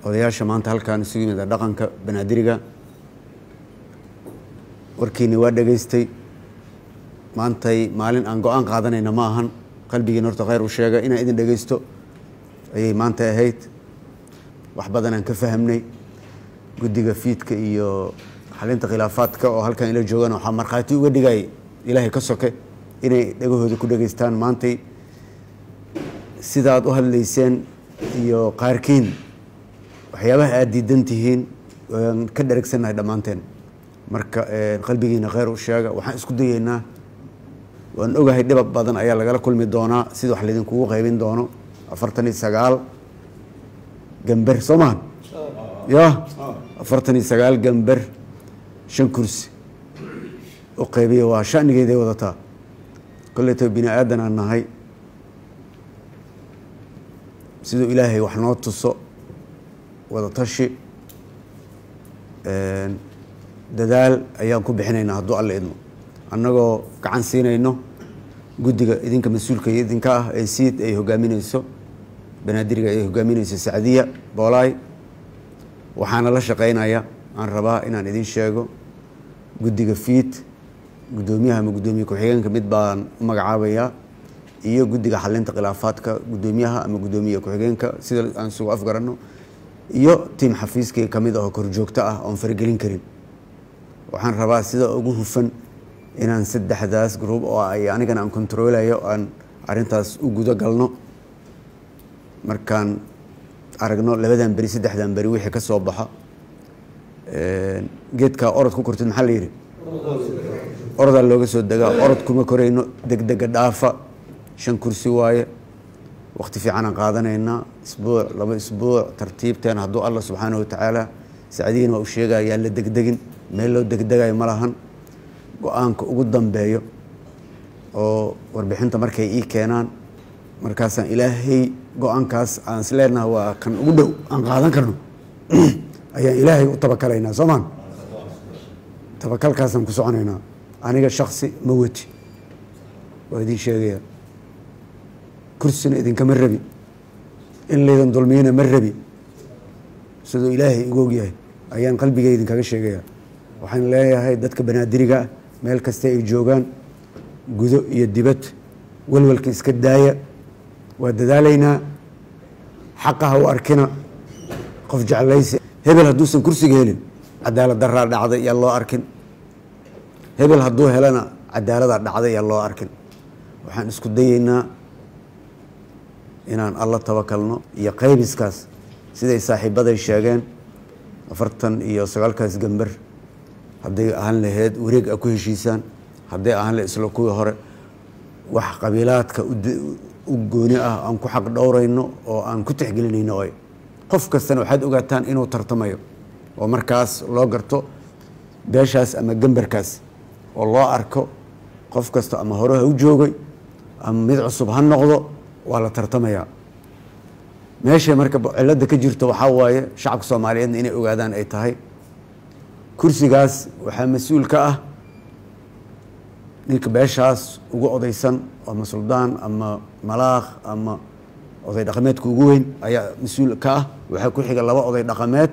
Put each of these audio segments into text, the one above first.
odayaasha maanta halkaan isugu yimid ee dhaqanka banaadiriga warkiini waa dhegaystay maantay maalin aan go-aan qaadanayna ma ahan qalbigiin horta khayr u sheega inaan idin dhegaysto ayay maanta ahayd wax badan aan ka fahamnay guddiga fiidka iyo xalinta khilaafaadka oo halkan ila joogaan waxaa markhaati uga dhigay ilaahay ka soke inay dhegahooda ku dhegaystaan maantay sidaad u hadlayseen iyo qaarkiin waxyaabaha aada diidan tihiin waan ka dheregsannahay dhammaanteen marka qalbigiina kheyr u sheega waxaan isku dayeynaa waan ogahay dhibab badan ayaa lagala kulmi doonaa sida wax laydinkugu qaybin doono afartan iyo sagaal gamber soo maha ya afartan iyo sagaal gamber shan kursi u qaybiya waa shanigeeday wadataa koleyto bini aadan aan nahay siduu ilaahay wax noo tuso wada tashi dadaal ayaan ku bixinaynaa hadduu alla idmo annagoo gacan siinayno guddiga idinka mas-uulka iyo idinka ah ee siid ay hogaamineyso banaadiriga ay hogaamineyso sacdiya boolaay waxaana la shaqeynaya aan rabaa inaan idin sheego guddiga fiid guddoomiyaha ama guddoomiye ku-xigeenka mid baan u magacaabayaa iyo guddiga xalinta khilaafaadka guddoomiyaha ama guddoomiye ku-xigeenka sida aan isugu afgaranno iyo tiim xafiiskii ka mid ahoo korjoogto ah oon faragelin karin waxaan rabaa sida ugu hufan inaan saddexdaas gruub oo ay anigana aan kontaroolayo aan arintaas u gudo galno markaan aragno labadan beri saddexdan beri wixii ka soo baxo geedkaa orod ku kortid maxaa la yidhi orodaa looga soo degaa orod kuma korayno degdega dhaafa shan kursi waaye wakti fiicanaan qaadanaynaa isbuuc laba isbuuc tartiibteen hadduu allah subxaanahu watacaala sacdigiina waa u sheegaya yaan la degdegin meel loo degdegayo ma lahan go-aanka ugu dambeeyo oo warbixinta markay ii keenaan markaasaan ilaahay go-aankaas aan is leenaha waa kan ugu dhow aan qaadan karno ayaan ilaahay u tabakalaynaa soo maan tabakalkaasaan ku soconaynaa aniga shaksi ma weti waa idin sheegaya kursina idinkama rabi in laydan dulmiyana ma rabi siduu ilaahay igu ogyahay ayaan qalbiga idinkaga sheegaya waxaan leeyahay dadka banaadiriga ah meel kasta ay joogaan gudo iyo dibad walwalka iska daaya waa dadaalaynaa xaqaha u arkina qof jeclaysi hebel hadduusan kursiga helin cadaalad daraa dhacday yaa loo arkin hebel hadduu helana cadaaladaa dhacday yaa loo arkin waxaan isku dayeynaa inaan alla tabakalno iyo qaybiskaas siday saaxiibaday sheegeen afartan iyo sagaalkaas gamber hadday ahaan laheyd wareeg a ku heshiisaan hadday ahaan lahed isla kuwii hore wax qabiilaadka u gooni ah aan ku xaq dhowrayno oo aan ku tixgelinayno oy qof kastana waxaad ogaataan inuu tartamayo oo markaas loo garto beeshaas ama gemberkaas oo loo arko qof kasta ama hore ha u joogay ama mid cusub ha noqdo waa la tartamayaa meeshay marka cilada ka jirto waxaa waaye shacabka soomaaliyeedna inay ogaadaan ay tahay kursigaas waxaa mas-uul ka ah ninka beeshaas ugu odaysan ama suldaan ama malaakh ama oday dhaqameedka ugu weyn ayaa mas-uul ka ah waxaa ku xiga laba oday dhaqameed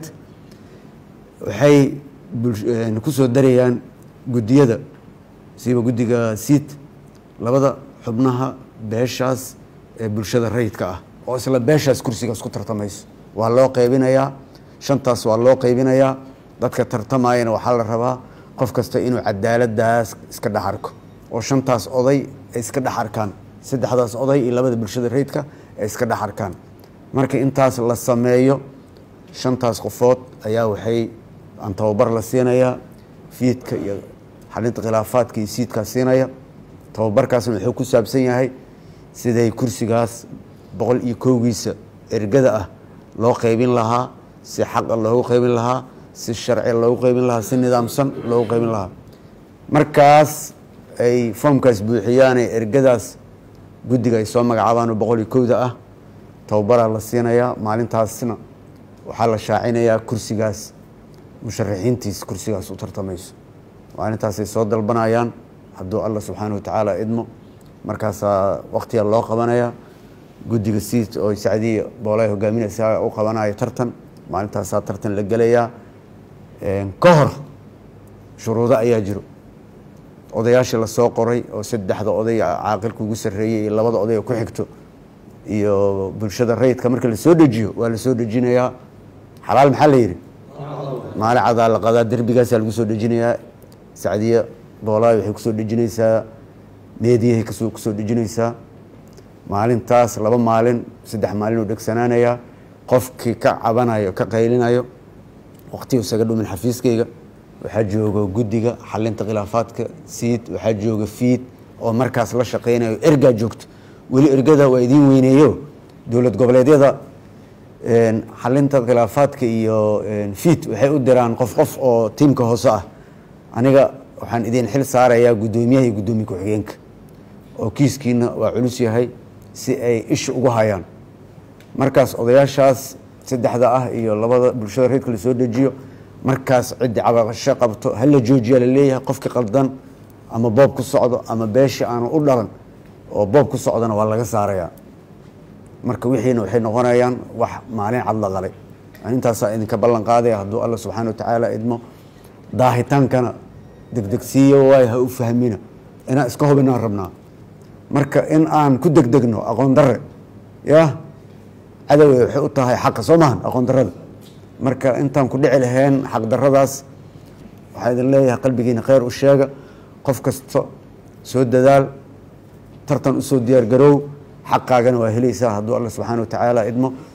waxay kusoo darayaan guddiyada siba guddiga siid labada xubnaha beeshaas ee bulshada rayidka ah oo isla beeshaas kursigaas ku tartamayso waa loo qaybinayaa shantaas waa loo qaybinayaa dadka tartamayana waxaa la rabaa qof kasta inuu cadaaladaas iska dhex arko oo shantaas oday ay iska dhex arkaan saddexdaas oday iyo labada bulshada rayidka ay iska dhex arkaan marka intaas la sameeyo shantaas qofood ayaa waxay aan tababar la siinayaa fiidka iyo xalinta khilaafaadka iyo siidkaa siinaya tababarkaasna wuxuu ku saabsan yahay siday kursigaas boqol iyo kowgiisa ergada ah loo qaybin lahaa si xaqa loogu qaybin lahaa si sharci loogu qaybin lahaa si nidaamsan loogu qaybin lahaa markaas ay foomkaas buuxiyaane ergadaas guddiga ay soo magacaabaanoo boqol iyo kowda ah tababaraa la siinayaa maalintaasna waxaa la shaacinayaa kursigaas musharaxiintiis kursigaas u tartamayso maalintaasay soo dalbanayaan hadduu alla subxaana watacaala idmo markaasaa waktiga loo qabanaya guddiga siid oo sacdiya boolay hogaaminaysa u qabanaya tartan maalintaasaa tartan la gelayaa ka hor shuruudo ayaa jiro odayaashii lasoo qoray oo saddexda oday caaqilka ugu sarreeyey iyo labada oday oo ku xigto iyo bulshada rayidka marka lasoo dejiyo waa lasoo dejinayaa xalaal maxaa la yidhi maalin cadaa la qadaa derbigaasaa lagu soo dejinayaa sacdiye boolaay waxay kusoo dejinaysaa meediyahay kasoo kusoo dejinaysaa maalintaas laba maalin saddex maalin oo dhegsanaanayaa qofkii ka cabanayo ka qaylinayo waqtiga isaga dhumin xafiiskayga waxaa jooga guddiga xalinta khilaafaadka siid waxaa jooga fiid oo markaas la shaqeynayo ergaa joogto weli ergada waa idiin weyneeyo dowlad goboleedyada xalinta khilaafaadka iyo fiid waxay u diraan qof qof oo tiimka hoose ah aniga waxaan idin xil saarayaa guddoomiyaha iyo guddoomiye ku-xigeenka oo kiiskiina waa culus yahay si ay isha ugu hayaan markaas odayaashaas saddexda ah iyo labada bulshada reedka la soo dejiyo markaas ciddi cabaqasho qabto hala joojiya laleeyahay qofki qaldan ama boob ku socdo ama beesha aanu u dhalan oo boob ku socdona waa laga saarayaa marka wixiina waxay noqonayaan wax maalin cad la qalay intaasaa idinka ballan qaadaya hadduu alla subxaana wa tacaala idmo daahitaankana degdegsiiyo waay ha u fahmina inaan iska hubinaan rabnaa marka in aan ku degdegno aqoon darre ya cadowey waxay u tahay xaqa soo maahan aqoon darrada marka intaan ku dhici lahayn xaq darradaas waxaa idin leeyahay qalbigiina kheyr u sheega qof kasta soo dadaal tartan usoo diyaar garoow xaqaagana waa helaysaa hadduu alla subxaana wa tacaala idmo